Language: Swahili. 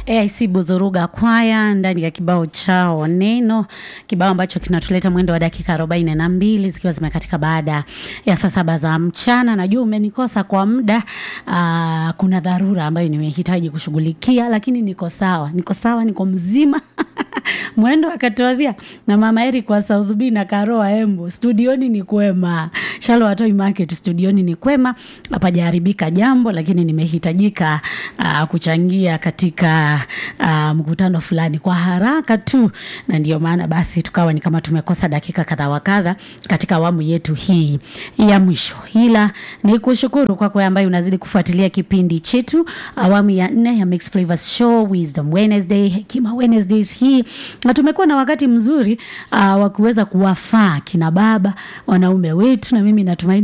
AIC Buzuruga kwaya ndani ya kibao chao Neno, kibao ambacho kinatuleta mwendo wa dakika arobaini na mbili zikiwa zimekatika baada ya saa saba za mchana. Najua umenikosa kwa muda. Aa, kuna dharura ambayo nimehitaji kushughulikia, lakini niko sawa, niko sawa, niko mzima mwendo akatuadhia na mama Eri kwa South B na Karoa Embu studioni ni kwema, Shalo Watoi Market studioni ni kwema, hapajaharibika jambo, lakini nimehitajika uh, kuchangia katika uh, mkutano fulani kwa haraka tu, na ndio maana basi tukawa ni kama tumekosa dakika kadha wa kadha katika awamu yetu hii ya mwisho, ila ni kushukuru kwako ambaye unazidi kufuatilia kipindi chetu awamu ya nne ya Mixed Flavors Show Wisdom Wednesday, Hekima Wednesdays hii na tumekuwa na wakati mzuri uh, wa kuweza kuwafaa kina baba wanaume wetu, na mimi natumaini